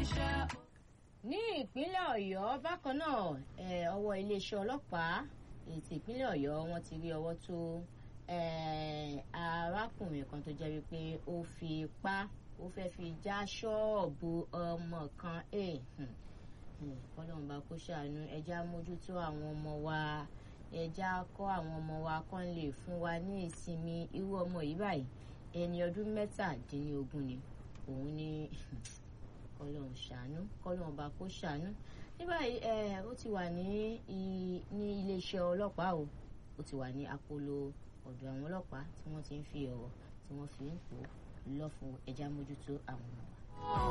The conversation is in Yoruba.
níṣẹ́. ní ìpínlẹ̀ ọ̀yọ́ bákan náà eh, ọwọ́ iléeṣẹ́ ọlọ́pàá ètò ìpínlẹ̀ ọ̀yọ́ wọ́n ti rí ọwọ́ tó eh, arákùnrin kan tó jẹ́ wípé ó fi ipá ó fẹ́ fi já ṣọ́ọ̀bù ọmọ kan eh, hmm, hmm, kọ́lọ́run bá kó ṣàánú ẹja mójútó àwọn ọmọ wa ẹja kọ́ àwọn ọmọ wa kán lè fún wa ní ìsinmi irú ọmọ yìí báyìí ẹni ọdún mẹ́tàdínlógún ni òun ní kọ́lọ́run ṣàánú kọ́lọ́run bá kó ṣàánú ní báyìí ẹ ó ti wà ní i- ní iléeṣẹ́ ọlọ́pàá o ó ti wà ní akóló ọ̀dọ̀ àwọn ọlọ́pàá tí wọ́n ti ń fi ọ̀rọ̀ tí wọ́n fi ń pò lọ́fun ẹja mójútó àwọn ọmọ wa.